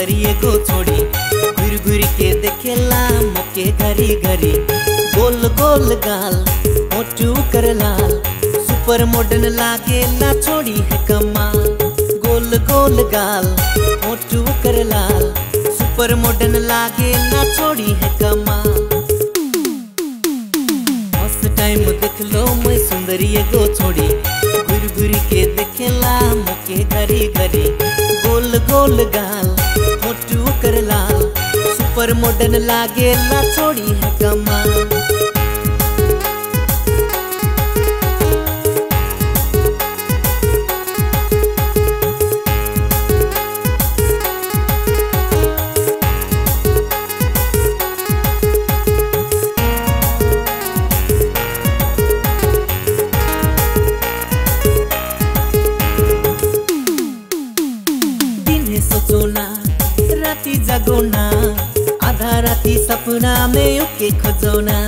सुंदरी एगो छोड़ी घुर घुर के देखेला मोके घरी घरी गोल गोल गाल मोटू कर लाल सुपर मॉडर्न लागेला छोड़ी है कमाल गोल गोल गाल मोटू कर लाल सुपर मॉडर्न लागेला छोड़ी है कमाल फर्स्ट टाइम देख लो मैं सुंदरी एगो छोड़ी घुर घुर के देखेला मोके घरी घरी गोल गोल गाल मोटू कर लाल सुपर मॉडर्न लागेला छोड़ी है कमाल दिने सोचो ना राती जागो ना आधा राती सपना में उके खोजो ना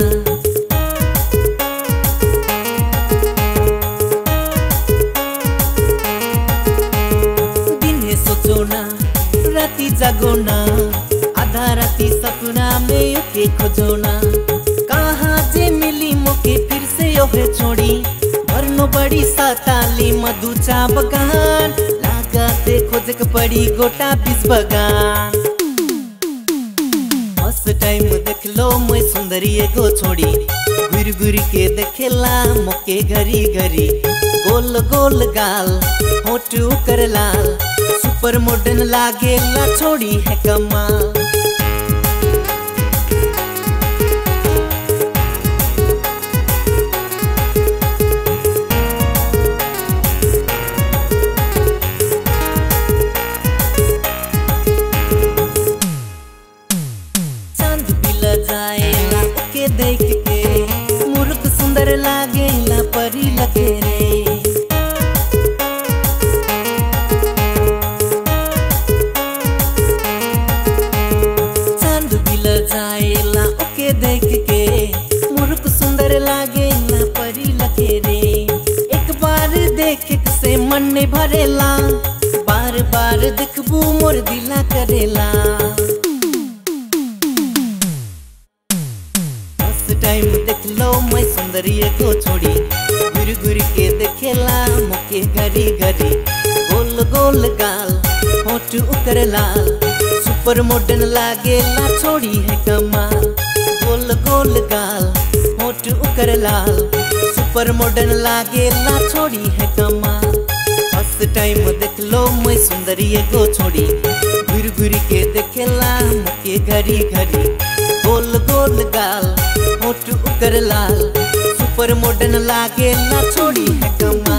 दिने सोचो ना राती जागो ना आधा राती सपना में उके खोजो ना कहाँ जे मिली मोके फिर से ओहे छोड़ी भरनो बड़ी साताली मधुचा बगान लगाते खोजक पड़ी गोटा बीस बगान फर्स्ट टाइम देख लो मैं सुंदरी एगो छोड़ी घुर घुर के देखेला मोके घरी घरी गोल गोल गाल होटू कर लाल सुपर मॉडर्न लागेला छोड़ी है कमाल चांद बिल जाएला ओके देख के मूर्ख सुंदर लागेला परी लगे रे चांद बिल जाएला ओके देख के मूर्ख सुंदर लागेला परी लगे रे एक बार देख से मन नहीं भरेला बार बार देखबू मोर दिला करेला फर्स्ट टाइम देख लो मैं सुंदरी को छोड़ी घुर घुर के देखेला मोके घरी घरी गोल गोल गाल होठ उकर लाल सुपर मॉडर्न लागेला छोड़ी है कमाल गोल गोल गाल होठ उकर लाल सुपर मॉडर्न लागेला छोड़ी है कमाल फर्स्ट टाइम देख लो मैं सुंदरी को छोड़ी घुर घुर के देखेला मोके घरी घरी गोल गोल गाल होठ उकर लाल सुपर मॉडर्न लागेला छोड़ी है कमाल